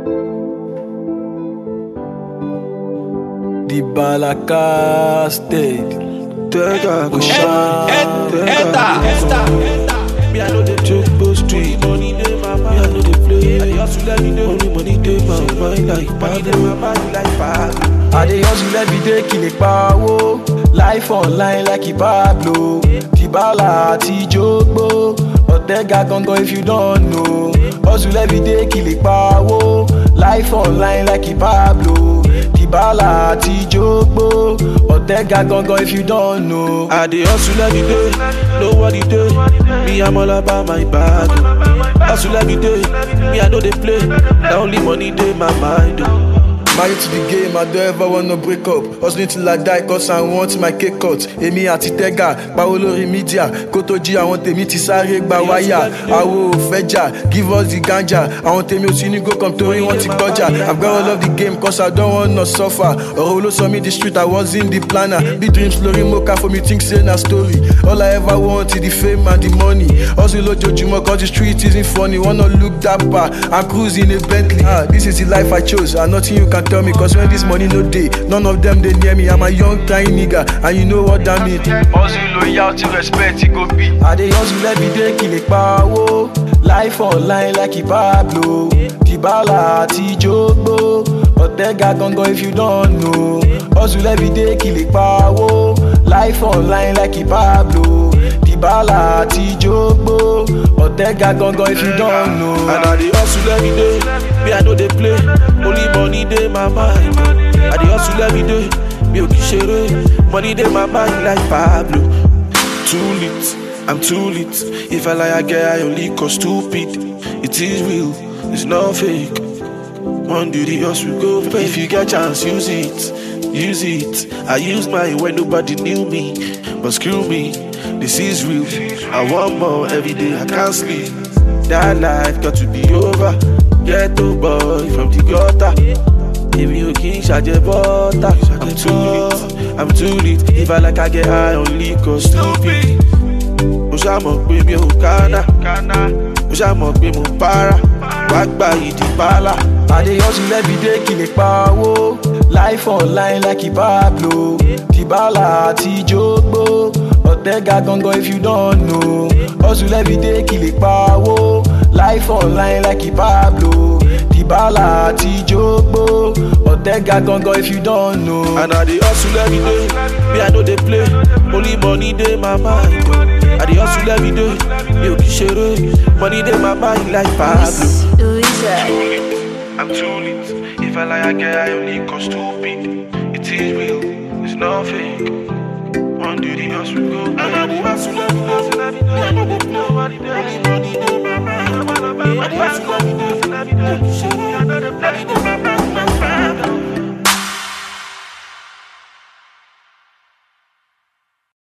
The Balaka State. Tega go shine. Enter, Me I know the joke go street. Money dey my mind. Me I know the play. I hustle every day. Only money dey my mind like money dey my mind like bag. I dey hustle every day kí lè pawó. Life online like Pablo. Dibala àti Jogbo. Ọ̀tẹ́gà gangan if you don't know. Hustle every day kí lè pawó. Life online like Pablo. Dibala àti Jogbo. Ọ̀tẹ́gà gangan if you don't know. I dey hustle every day. Nobody dey. Me I'm all about my bag. Hustle every day. Me I know they play. The only money dey my mind. oh. Married to the game, I don't ever wanna break up. Hustling till I die, cause I want my cake cut. Èmi àti Tẹ́gà, pawó lórí mídíà. Kó tó jí àwọn tèmi ti sáré gba wáyà. Àwo ò fẹ́ jà, give us the ganja. Àwọn tèmi ò sí ní go come torí wọ́n ti gbọ́jà. I've got all of the game, cause I don't wanna suffer. Ọ̀rọ̀ ló sọ mí the street, I was in the planner. Big dreams lórí mo ká for me, think say na story. All I ever want is the fame and the money. Hustle lójoojúmọ́, cause the street isn't funny. Wanna look dapper, I'm cruising a Bentley. Ah, this is the life I chose, and nothing you can tell me. Cause when this money no day, none of them they near me. I'm a young tiny nigga, and you know what that mean. Hustle loyalty, respect, it go be. I dey hustle every day, kí lè pawó. Life online like Pablo. Dibala àti Jogbo. Ọ̀tẹ́gà gangan if you don't know. Hustle every day, kí lè pawó. Life online like Pablo. Dibala àti Jogbo. Ọ̀tẹ́gà gangan if you don't know. And I dey hustle every day. Me I know they play. Only money dey my mind. I dey hustle every day. Me ò kì í ṣeré. Money dey my mind like Pablo. Too lit, I'm too lit. If I lie, I get I only cause stupid. It is real, it's not fake. One day the hustle go pay. If you get chance, use it, use it. I use mine when nobody knew me, but screw me. This is real. I want more every day. I can't sleep. That life got to be over. Ghetto boy from the gutter. Èmi ò kí n ṣàjẹ́ bọ́tà. I'm too lit, I'm too lit. If I like I get high on liquor, stupid. Mo ṣàmọ̀ pé mi ò kánà. Mo ṣàmọ̀ pé mo para. Wá gba ìdí pálá. I dey hustle every day kí lè pawó. Life online like Pablo. Dibala àti Jogbo. Ọ̀tẹ́gà gangan if you don't know. Hustle every day kí lè pawó. Life online like Pablo. Dibala àti Jogbo. Ọ̀tẹ́gà gangan if you don't know. And I dey hustle every day. Me I know they play. Only money dey my mind. I dey hustle every day. Mi ò kì í ṣeré. Money dey my mind like Pablo. Louisa. I'm too lit. If I lie, I get I only cause stupid. It is real, it's not fake. One day the hustle go. And I dey hustle every day. I know they nobody